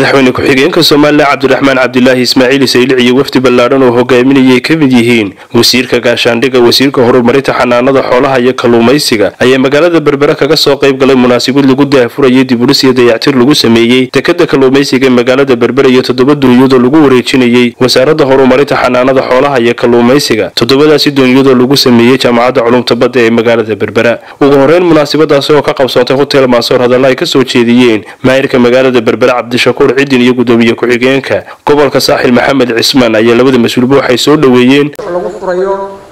madaxweyne ku-xigeenka somalilan cabdiraxmaan cabdilaahi ismaaciil saylic iyo wafdi ballaadhan oo hogaaminayay ka mid yihiin wasiirka gaashaandhigga wasiirka horumarinta xanaanada xoolaha iyo kalluumaysiga ayaa magaalada berbera kaga soo qayb galay munaasabad lagu daahfurayay dibudhis iyo dayactir lagu sameeyey dekada kalluumaysiga ee magaalada berbera iyo toddoba duunyadoo lagu wareejinayey wasaaradda horumarinta xanaanada xoolaha iyo kalluumaysiga toddobadaasi duunyadoo lagu sameeyey jaamacadda culumta badda ee magaalada berbera ugu horeyn munaasabadaasi oo ka qabsoontay hotel maasoor hadalla ay kasoo jeediyeen maayirka magaalada berbera cabdishakuur cidin iyo gudoomiye ku-xigeenka gobolka saaxil maxamed cismaan ayaa labada mas-uulba waxay soo dhoweeyeen lagu furayo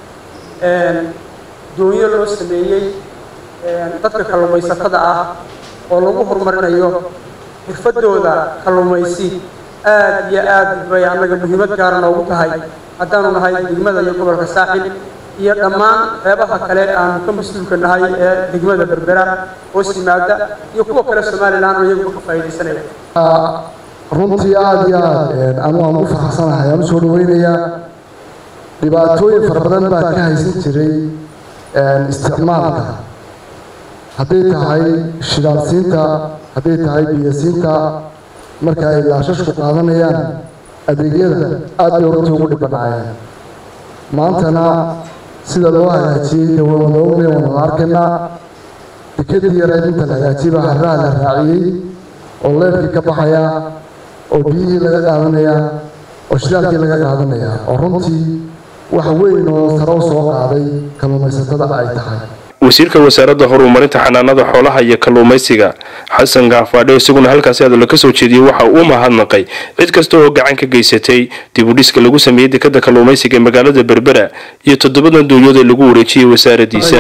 doonyo loo sameeyey dadka kalluumaysatada ah oo lagu horumarinayo xirfadooda kalluumaysi aad iyo aad bay annaga muhiimad gaara noogu tahay haddaanu nahay degmada iyo gobolka saaxil iyo dhammaan qeybaha kale aanu ka mas-uulka nahay ee degmada berbera hoos yimaada iyo kuwa kale somalilan oo iyagu ka faa'iidaysanaya runtii aada iyo aad anu aan u faraxsanahay aan usoo dhaweynayaa dhibaatooyin fara badan baa ka haysan jiray isticmaalka hadday tahay shidaalsiinta hadday tahay biyasiinta marka ay laashashku qaadanayaan adeegyada aad bay runtii ugu dhibanaayeen maantana sida loo hagaajiyey dawlada ogle waana arkaynaa dekadii yareed inta la hagaajiyey baa harraha la raaciyey oo leerkii ka baxaya oo biyihii laga qaadanaya oo shidaalkii laga qaadanaya oo runtii wax weyn oo sare u soo qaaday kalluumaysatada ay tahay wasiirka wasaaradda horumarinta xanaanada xoolaha iyo kalluumaysiga xasan gaafaadhe isaguna halkaasi hadallo ka soo jeediyey waxa uu mahadnaqay cid kasta oo gacan ka geysatay dibudhiska lagu sameeyey dekada kalluumaysiga ee magaalada berbera iyo toddobadan duunyada lagu wareejiyey wasaaradiisa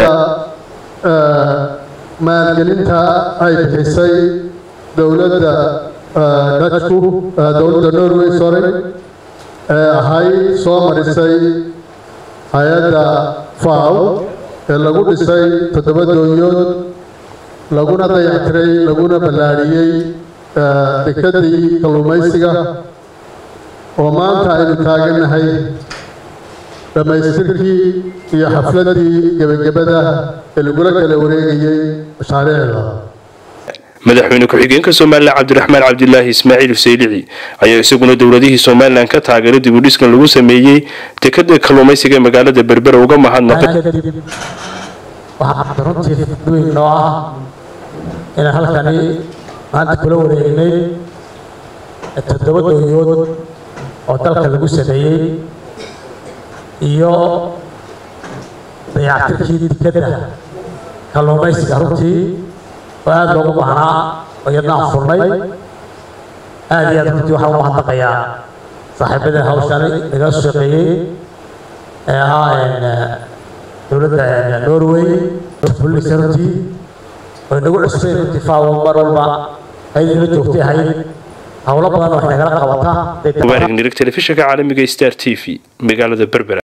maalgelinta ay bixisay dowladda dajku dowladda norway sorry ee ahayd soo marisay hay-adda faw ee lagu dhisay toddoba doonyood laguna dayactiray laguna ballaadhiyey dekadii kalluumaysiga oo maanta aynu taagannahay dhammaystirkii iyo xafladdii gebagabada ee lagula kala wareegayey mashaariicda madaxweyne ku-xigeenka somalilan cabdiraxmaan cabdilaahi ismaaciil saylici ayaa isaguna dowladihii somalilan ka taageeray dibudhiskan lagu sameeyey dekada kalluumaysiga ee magaalada berbera uga mahadnaqay kadib waxaa runtii weyn noo ah inaan halkani maanta kula wareegnay toddoba doonyood oo dalka lagu sameeyey iyo dayactirkii dekada kalluumaysiga runtii oo aada loogu baahnaa oo iyadna aan furnay aada iyo aad runtii waxaan u mahadnaqayaa saaxiibada hawshani naga shaqeeyey ee ahaa dowladda norway bullisa runtii oo inagu cusbeen runtii faawo mar walba ayadina joogtay ahayd howlo badan wax nagala qabataa mubaarig nirig telefishinka caalamiga star t v magaalada berbera